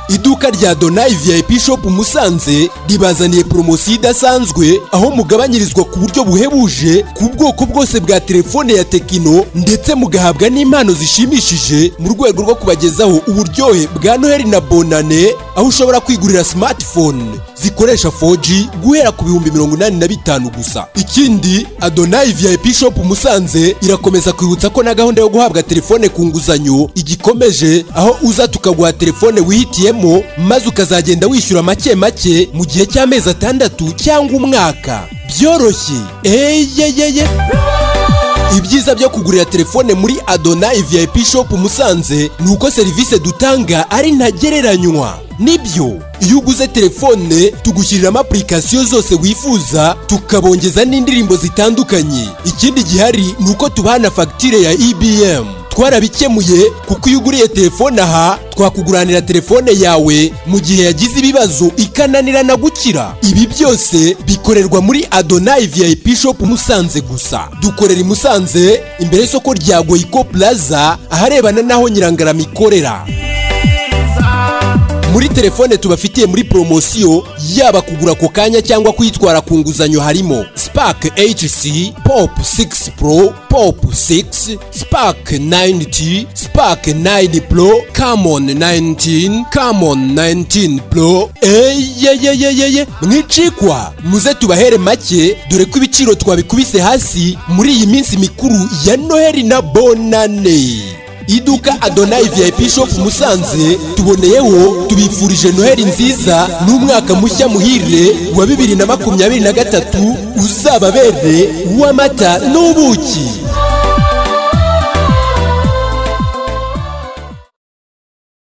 iduka rya Donai VIP Shop Musanze ribazaniye poromosiyo idasanzwe aho mugabanyirizwa ku buryo buhebuje ku bwoko bwose bwa telefone ya Tekino ndetse mugahabwa n'impano zishimishije mu rwego rwo kubagezaho uburyohe bwa Noheli na Bonane aho ushobora kwigurira smartphone zikoresha 4G guhera ku bihumbi mirongo inani na bitanu gusa ikindi Adonai VIP Shop Musanze irakomeza kwibutsa ko na gahunda yo guhabwa telefone ku nguzanyo igikomeje aho uza tukaguha telefone wihitiyemo maze ukazagenda wishyura make make mu gihe cy'amezi atandatu cyangwa umwaka byoroshye eyeyeye ibyiza byo kugurira telefone muri Adonai VIP Shop Musanze ni uko serivisi dutanga ari ntagereranywa nibyo iyo uguze telefone tugushyiriramo apurikasiyo zose wifuza tukabongeza n'indirimbo zitandukanye ikindi gihari ni uko tubaha na fagitire ya EBM twarabikemuye kuko iyo uguriye telefone aha twakuguranira telefone yawe mu gihe yagize ibibazo ikananira na gukira ibi byose bikorerwa muri Adonai VIP Shop Musanze gusa dukorera i Musanze imbere y'isoko rya Goyiko Plaza aharebana n'aho Nyirangarama ikorera muri telefone tubafitiye muri poromosiyo yaba kugura ako kanya cyangwa kuyitwara ku nguzanyo harimo spark hc pop 6 pro pop 6 spark 90 spark 9 pro camon 19 camon 19 pro eyeyeyeyeye mwicikwa muze tubahere make dore ko ibiciro twabikubise hasi muri iyi minsi mikuru ya noheli na bonane iduka adonai vip shop musanze tuboneyeho tubifurije noheli nziza n'umwaka mushya muhire wa bibiri na makumyabiri na gatatu uzababere uw'amata n'ubuki